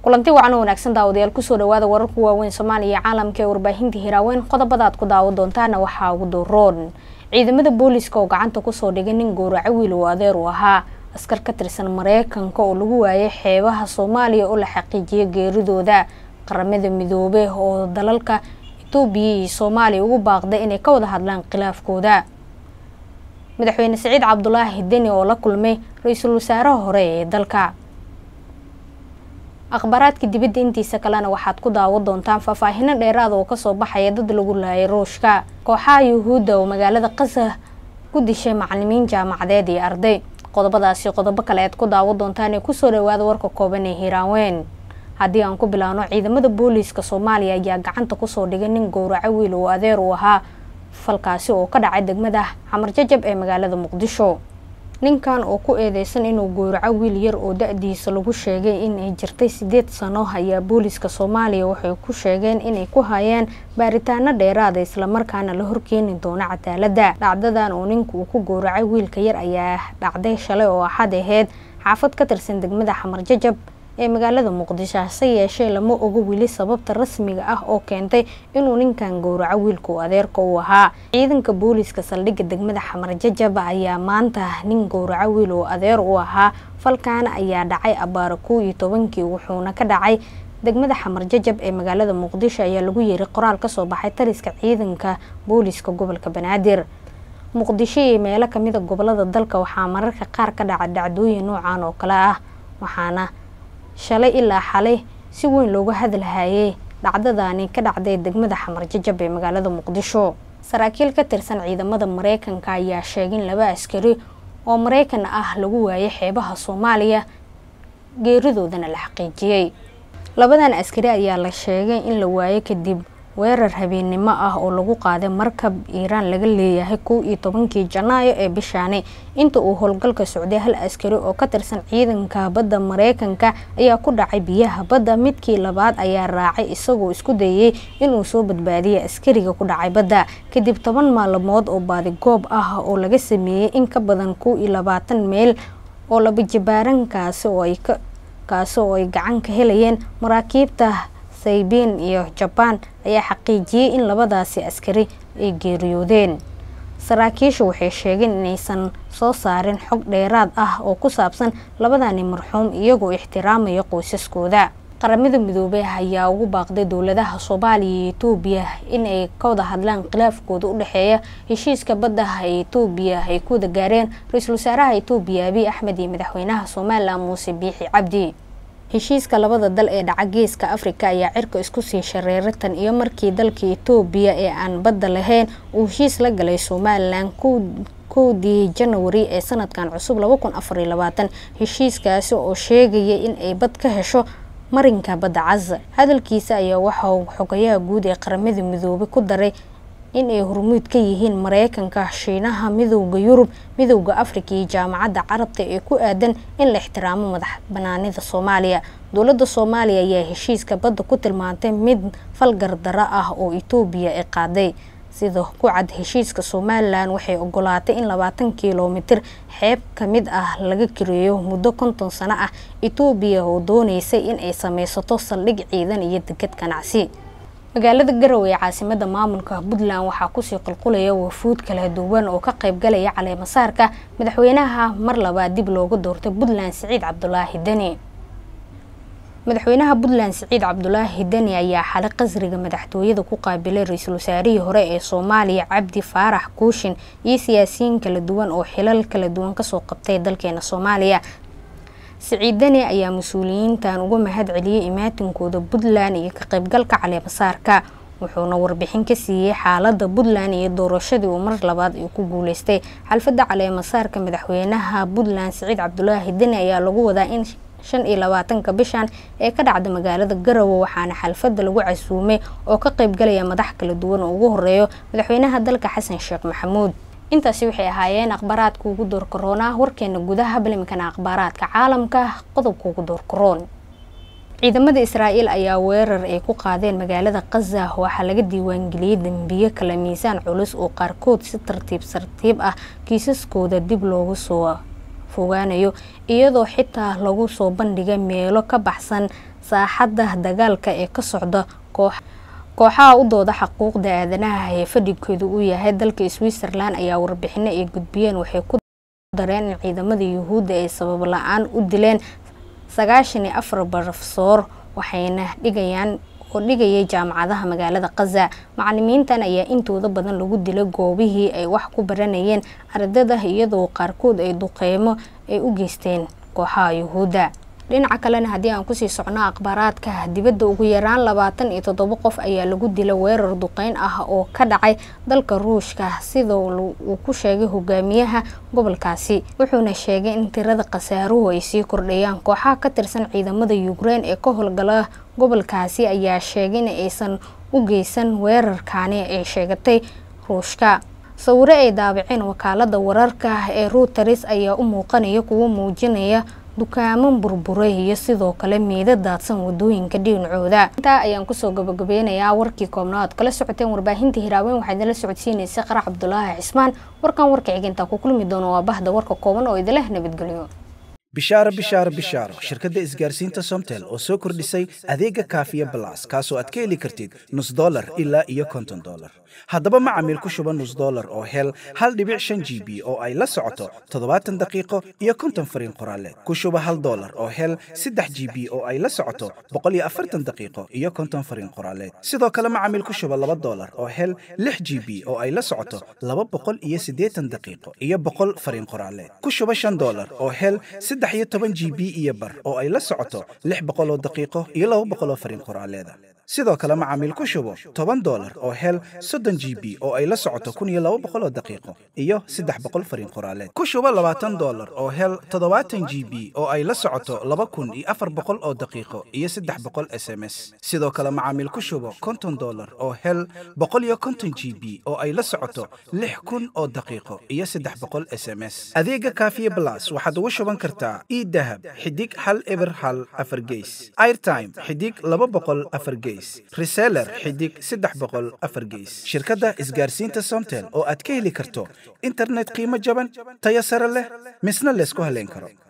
kulanti wacan wanaagsan daawadayaal kusoo dhawaada wararka waaweyn soomaaliya iyo caalamka ee warbaahinta hiraaweyn qodobada aad ku daawo doontaana waxaa ugu doroon ciidamada booliiska oo gacanta kusoo dhigay nin gowraco wiil uu adeer u ahaa askar ka tirsan mareykanka oo lagu waayay xeebaha soomaaliya oo la xaqiijiyay geeridooda qaramada midoobe oo dalalka etoobiya iyo soomaaliya ugu baaqday inay ka wada hadlaan khilaafkooda madaxweyne siciid cabdulaahi deni oo la kulmay ra-iisul wasaaraha hore ee dalka akhbaaraadka dibadda intiisa kalena waxaad ku daawo doontaan faahfaahino dheeraada oo kasoo baxaya dad lagu laayay ruushka kooxaha yuhuudda oo magaalada qasa ku dishay macalimiin jaamacadeed iyo arday qodobadaasi qodobo kale aad ku daawo doontaan ee kusoo dhawaada warka kooban ee hiiraanweyn haddii aan ku bilaawno ciidamada booliiska soomaaliya ayaa gacanta kusoo dhigay nin gowraco wiil uu adeer uu ahaa falkaasi oo ka dhacay degmada xamar jajab ee magaalada muqdisho ninkan oo ku eedeysan inuu gowraco wiil yar oo da-diisa lagu sheegay inay jirtay sideed sano ayaa booliiska soomaaliya waxay ku sheegeen inay ku hayaan baaritaano dheeraada islamarkaana la horkeeni doono cadaaladda dhacdadan oo ninka uu ku gowracay wiilka yar ayaa dhacday shalay oo axad aheyd xaafad ka tirsan degmada xamar jajab ee magaalada muqdisho hase yeeshee lama ogo weli sababta rasmiga ah oo keentay inuu ninkan gowraco wiilkuu adeerka u ahaa ciidanka booliiska saldhigga degmada xamar jajab ayaa maanta nin gowraco wiil uu adeer u ahaa falkaana ayaa dhacay abaara kow iyo tobankii wuxuuna ka dhacay degmada xamar jajab ee magaalada muqdisho ayaa lagu yeeray qoraal kasoo baxay taliska ciidanka booliiska gobolka banaadir muqdisho iyo meelo kamida gobolada dalka waxaa mararka qaar ka dhaca dhacdooyin noocan oo kale ah waxaana shalay ilaa xalay si weyn looga hadalhayay dhacdadani ka dhacday degmada xamar jajab ee magaalada muqdisho saraakiil ka tirsan ciidamada mareykanka ayaa sheegay in laba askari oo mareykan ah lagu waayay xeebaha soomaaliya geeridoodana la xaqiijiyey labadan askari ayaa la sheegay in la waayay kadib weerar habeennimo ah oo lagu qaaday markab iiraan laga leeyahay kow iyo tobankii janaayo ee bishaani inta uu howlgalka socday hal askari oo ka tirsan ciidanka badda mareykanka ayaa ku dhacay biyaha badda midkii labaad ayaa raacay isagoo isku dayay inuu soo badbaadiyay askariga ku dhacay badda kadib toban maalmood oo baadigoob ah oo laga sameeyey in ka badan kow iyo labaatan meel oo labajabaarankaasi oo ay kaasi oo ay gacan ka helayeen maraakiibta saybiin iyo jabaan ayaa xaqiijiyey in labadaasi askari ay geeriyoodeen saraakiishu waxay sheegeen inaysan soo saarin xog dheeraad ah oo ku saabsan labadani marxuum iyagoo ixtiraamaya qoysaskooda qaramada midoobey ayaa ugu baaqday dowladaha soomaaliya iyo etoobiya in ay ka wada hadlaan khilaafkooda u dhexeeya heshiiska baddaha ee etoobiya ay ku wada gaareen ra-iisul wasaaraha etoobiya abiy axmed iyo madaxweynaha somalilan muuse biixi cabdi heshiiska labada dal ee dhaca geeska afrika ayaa cirka isku sii shareeray tan iyo markii dalka etoobiya ee aan badda lahayn uu heshiis la galay somalilan kowdii janawari ee sanadkan cusub heshiiskaasi oo sheegaya in ay bad ka hesho marinka badda cas hadalkiisa ayaa waxauu xogayaha guud ee qaramada midoobay ku daray in ay hormuud ka yihiin mareykanka shiinaha midowda yurub midowda afrika iyo jaamacadda carabta ee ku aadan in la ixtiraamo madax banaanida soomaaliya dowladda soomaaliya ayaa heshiiska badda ku tilmaantay mid falgardaro ah oo etoobiya ay qaaday sida ku cad heshiiska somalilan waxay ogolaatay in labaatan kilomitir xeeb ka mid ah laga kireeyo muddo konton sano ah etoobiya oo dooneysay in ay sameysato saldhig ciidan iyo degad ganacsi magaalada garowe ee caasimada maamulka puntland waxaa kusii qulqulaya wafuud kala duwan oo ka qaybgalaya caleemasaarka madaxweynaha mar labaad dib looga doortay puntland siciid cabdulaahi deni madaxweynaha puntland siciid cabdulaahi deni ayaa xalay qasriga madaxtooyada ku qaabilay ra-iisul wasaarihii hore ee soomaaliya cabdi faarax kuushin iyo siyaasiyiin kala duwan oo xilal kala duwan kasoo qabtay dalkeena soomaaliya siciid deni ayaa mas-uuliyiintan uga mahad celiyey imaatinkooda puntland iyo ka qaybgalka caleemasaarka wuxuuna warbixin ka siiyey xaalada puntland iyo doorashadii uu mar labaad uu ku guuleystay xalfadda caleemasaarka madaxweynaha puntland siciid cabdulaahi deni ayaa lagu wadaa in shan iyo labaatanka bishan ee ka dhacda magaalada garowe waxaana xalfadda lagu casuumay oo ka qaybgalaya madax kala duwan oo ugu horeeyo madaxweynaha dalka xasan sheekh maxamuud intaasi waxay ahaayeen akhbaaraadka ugu door karoona warkeena gudaha balimkana akhbaaraadka caalamka qodobka ugu door karoon ciidamada israa'iil ayaa weerar ay ku qaadeen magaalada khaza waxaa laga diiwaangeliyey dembiyo kala miisaan culus oo qaarkood si tartiib tartiib ah kiisaskooda dib loogu soo fogaanayo iyadoo xitaa lagu soo bandhigay meelo ka baxsan saaxadda dagaalka ee ka socda koox kooxaha u dooda xuquuqda aadanaha ee fadhigoodu uu yahay dalka switzerland ayaa warbixino ay gudbiyeen waxay ku dareen in ciidamada yuhuudda ay sabab la-aan u dileen sagaashan iyo afar barofesoor waxayna dhigayaan oo dhigayay jaamacadaha magaalada khaza macalimiintan ayaa intooda badan lagu dilay goobihii ay wax ku baranayeen ardada iyadoo qaarkood ay duqeymo ay u geysteen kooxaha yuhuudda dhinaca kalena haddii aan kusii socno akhbaaraadka dibadda ugu yaraan labaatan iyo toddoba qof ayaa lagu dilay weerar duqeyn ah oo ka dhacay dalka ruushka sida uu ku sheegay hogaamiyaha gobolkaasi wuxuuna sheegay in tirada khasaaruhu ay sii kordhayaan kooxaha ka tirsan ciidamada ukrein ee ka howlgala gobolkaasi ayaa sheegay in aysan u geysan weerarkaani ay sheegatay ruushka sawiro ay daabaceen wakaalada wararka ee ruuteris ayaa u muuqanaya kuwo muujinaya dukaamo burburay iyo sidoo kale miida daadsan wadooyinka dhinacooda intaa ayaan kusoo gabagabeynayaa warkii koobnaad kala socoteen warbaahinta hiraaweyn waxaa idinla socodsiinaysay qarax cabdulaahi cismaan warkan warka xigintaa ku kulmi doono waa bahda warka kooban oo idinleh nabadgelyo bishaaro bishaaro bishaaro shirkadda isgaarsiinta somtel oo soo kordhisay adeega kaafiya balas kaasoo aad ka heli kartid nus dolar ilaa iyo konton dolar haddaba macamiil ku shuba nus dolar oo hel hal dhibic shan g b oo ay la socoto toddobaatan daqiiqo iyo konton fariin qoraaleed ku shuba hal dolar oo hel saddex g b oo ay la socoto boqol iyo afartan daqiiqo iyo konton fariin qoraaleed sidoo kale macamiil ku shuba laba dolar oo hel lix g b oo ay la socoto laba boqol iyo siddeetan daqiiqo iyo boqol fariin qoraaleed ku shuba shan dolar oo hel saddex iyo toban g b iyo bar oo ay la socoto lix boqol oo daqiiqo iyo laba boqol oo fariin qoraaleeda sidoo kale macaamiil ku shubo toban dolar oo hel soddon g b oo ay la socoto kun iyo laba boqol oo daqiiqo iyo saddex boqol fariin qoraaleed ku shubo labaatan dolar oo hel toddobaatan g b oo ay la socoto laba kun iyo afar boqol oo daqiiqo iyo saddex boqol s m s sidoo kale macaamiil ku shubo konton dolar oo hel boqol iyo konton g b oo ay la socoto lix kun oo daqiiqo iyo saddex boqol s m s adeega kaafiye blas waxaad ugu shuban kartaa idahab xidig hal eber hal afar geys airtime xidig laba boqol afar geys reseller xidig saddex boqol afar geys shirkadda isgaarsiinta somtel oo aad ka heli karto internet qiimo jaban tayo sare leh misna laysku haleyn karo